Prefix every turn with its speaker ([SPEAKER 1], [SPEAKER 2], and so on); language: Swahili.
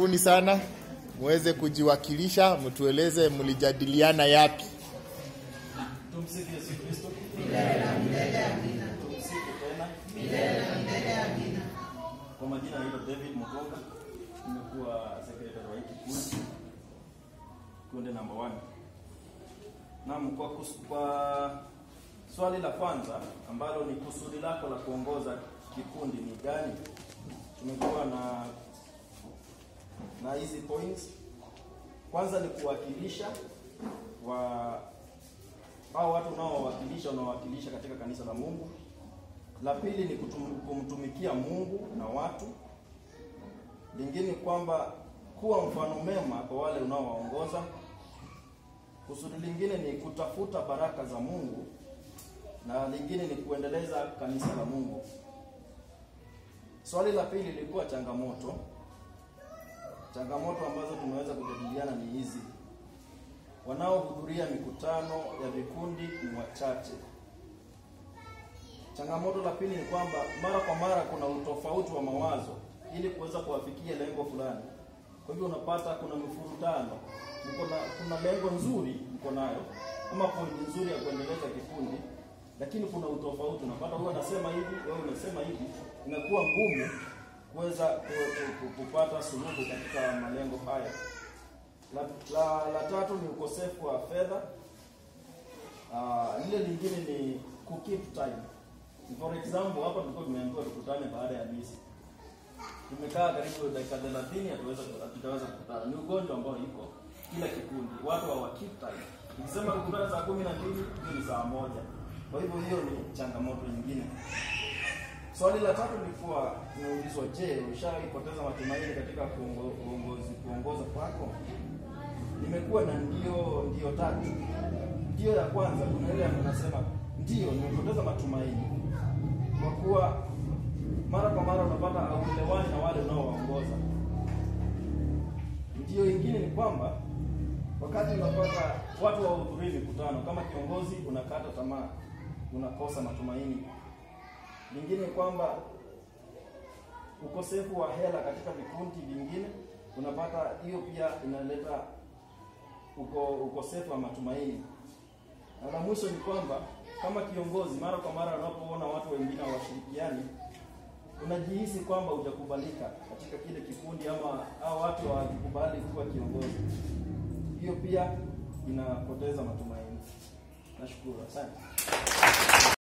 [SPEAKER 1] karibuni sana muweze kujiwakilisha, mtueleze mlijadiliana yapi.
[SPEAKER 2] Tumsifu Yesu Kristo. Tumsifu tena. Kwa majina naitwa David Mugonga, nimekuwa secretary wa hiki kikundi, kundi namba 1. Naam, kwa, kus- kwa swali la kwanza ambalo ni kusudi lako la kuongoza kikundi ni gani, tumekuwa na na hizi points. Kwanza ni kuwakilisha wa hao watu unaowawakilisha unaowakilisha katika kanisa la Mungu. La pili ni kutum, kumtumikia Mungu na watu. Lingine ni kwamba kuwa mfano mema kwa wale unaowaongoza. Kusudi lingine ni kutafuta baraka za Mungu, na lingine ni kuendeleza kanisa la Mungu. Swali la pili lilikuwa changamoto. Changamoto ambazo tumeweza kujadiliana ni hizi: wanaohudhuria mikutano ya vikundi ni wachache. Changamoto la pili ni kwamba mara kwa mara kuna utofauti wa mawazo ili kuweza kuwafikia lengo fulani. Kwa hivyo unapata kuna mifurutano, mko na kuna lengo nzuri mko nayo ama pointi nzuri ya kuendeleza kikundi, lakini kuna utofauti. Unapata huyu anasema hivi, wewe unasema hivi, inakuwa ngumu kuweza ku- ku- ku- kupata suluhu katika malengo haya. La, la, la tatu ni ukosefu wa fedha. Uh, lile lingine ni ku keep time. For example, hapa tulikuwa tumeambiwa tukutane baada ya misa. Tumekaa karibu dakika 30 hatuweza hatutaweza kukutana. Ni ugonjwa ambao iko kila kikundi. Watu hawa keep time. Nikisema tukutane saa 12 hiyo ni saa moja. Kwa hivyo hiyo ni changamoto nyingine. Swali la tatu lilikuwa tumeulizwa, je, ushaipoteza matumaini katika kuongo- uongozi kuongoza kwako? Nimekuwa na ndio ndio tatu. Ndio ya kwanza, kuna ile anasema ndio nimepoteza matumaini kwa kuwa mara kwa mara unapata hauelewani na wale unaowaongoza. Ndio ingine ni kwamba wakati unapata watu wahudhurii mikutano, kama kiongozi unakata tamaa, unakosa matumaini lingine ni kwamba ukosefu wa hela katika vikundi vingine, unapata hiyo pia inaleta uko, ukosefu wa matumaini. Na la mwisho ni kwamba kama kiongozi, mara kwa mara unapoona watu wengine hawashirikiani, unajihisi kwamba hujakubalika katika kile kikundi, ama au watu hawakukubali kuwa kiongozi. Hiyo pia inapoteza matumaini. Nashukuru, asante.